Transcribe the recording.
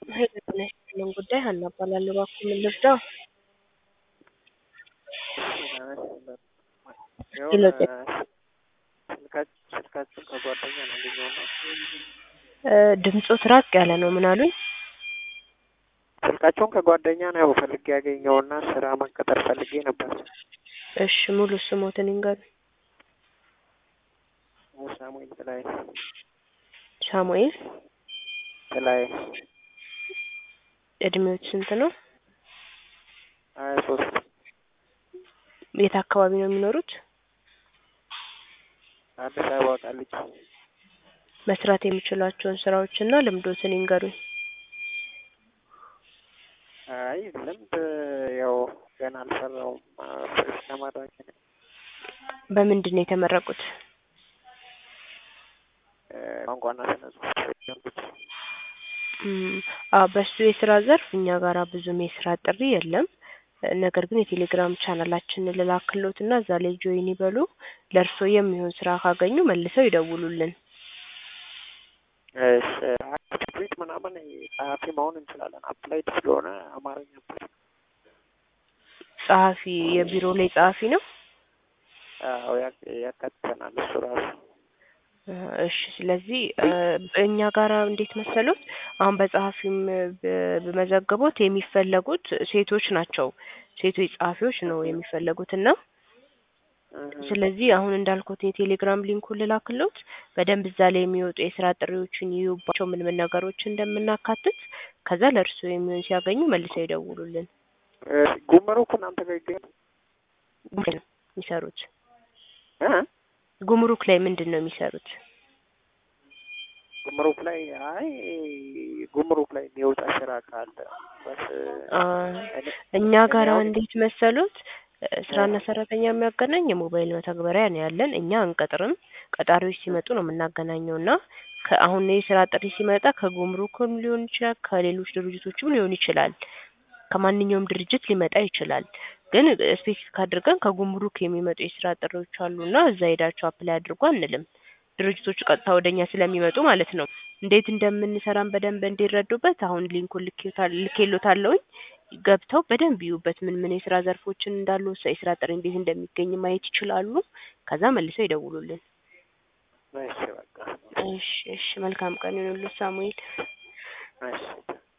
ሄሎ ጤና ይስጥልኝ ጉዳይ ሀና እባላለሁ። እባክዎ ምን ልርዳው? ሄሎ ጤና ስልካችን ከጓደኛ ነው ያገኘሁና እ ድምጾት ራቅ ያለ ነው። ምን አሉኝ? ስልካቸውን ከጓደኛ ነው ፈልጌ ያገኘውና ስራ መቀጠር ፈልጌ ነበር። እሺ ሙሉ ስሞትን ይንገሩኝ። ሳሙኤል ጥላይ ሳሙኤል ጥላይ እድሜዎት ስንት ነው? ሀያ ሶስት የት አካባቢ ነው የሚኖሩት? አዲስ አበባ ቃሊቲ መስራት የሚችሏቸውን ስራዎችና ልምዶትን ይንገሩኝ። አይ ልምድ ያው ገና አልሰራውም። ፍሬሽ ተመራቂ ነኝ። በምንድን ነው የተመረቁት? ቋንቋና ስነ ጽሁፍ ጀምሩት እም፣ አዎ በሱ የስራ ዘርፍ እኛ ጋራ ብዙም የስራ ጥሪ የለም። ነገር ግን የቴሌግራም ቻናላችንን ልላክሎትና እዛ ላይ ጆይን ይበሉ። ለእርስዎ የሚሆን ስራ ካገኙ መልሰው ይደውሉልን። እሺ አፕዴት ምናምን ጸሐፊ መሆን እንችላለን። አፕላይድ ስለሆነ አማርኛ ጸሐፊ የቢሮ ላይ ጸሐፊ ነው? አዎ ያ- ያካትተናል እሱ ራሱ እሺ ስለዚህ እ እኛ ጋራ እንዴት መሰሉት አሁን በጸሐፊም ብ- በመዘገቦት የሚፈለጉት ሴቶች ናቸው። ሴቶች ጸሐፊዎች ነው የሚፈለጉት እና ስለዚህ አሁን እንዳልኩት የቴሌግራም ሊንኩን ልላክሎት በደንብ እዛ ላይ የሚወጡ የስራ ጥሪዎችን ይዩባቸው ምን ምን ነገሮች እንደምናካትት ከዛ ለእርስዎ የሚሆን ሲያገኙ መልሰው ይደውሉልን። ጉምሩክ እናንተ ጋር ይገኛል ጉምሩክ ነው የሚሰሩት። እ ጉምሩክ ላይ ምንድን ነው የሚሰሩት? ጉምሩክ ላይ አይ ጉምሩክ ላይ የሚወጣ ስራ ካለ በስ አ እኔ- እኛ ጋራ እኔ አሁን- እንዴት መሰሉት እ ስራና ሰራተኛ የሚያገናኝ የሞባይል መተግበሪያ ነው ያለን። እኛ አንቀጥርም። ቀጣሪዎች ሲመጡ ነው የምናገናኘው እና ከአሁን የስራ ጥሪ ሲመጣ ከጉምሩክም ሊሆን ይችላል፣ ከሌሎች ድርጅቶችም ሊሆን ይችላል። ከማንኛውም ድርጅት ሊመጣ ይችላል። ግን ስፔሲፊክ አድርገን ከጉምሩክ የሚመጡ የስራ ጥሪዎች አሉና እዛ ሄዳችሁ አፕላይ አድርጉ አንልም። ድርጅቶቹ ቀጥታ ወደኛ ስለሚመጡ ማለት ነው። እንዴት እንደምንሰራም በደንብ እንዲረዱበት አሁን ሊንኩን ልኬታል ልኬሎታለሁኝ ገብተው በደንብ ይዩበት። ምን ምን የስራ ዘርፎችን እንዳሉ የስራ ጥሪ እንዴት እንደሚገኝ ማየት ይችላሉ። ከዛ መልሰው ይደውሉልን። እሺ በቃ እሺ እሺ መልካም ቀን ይሁንልዎት ሳሙኤል። እሺ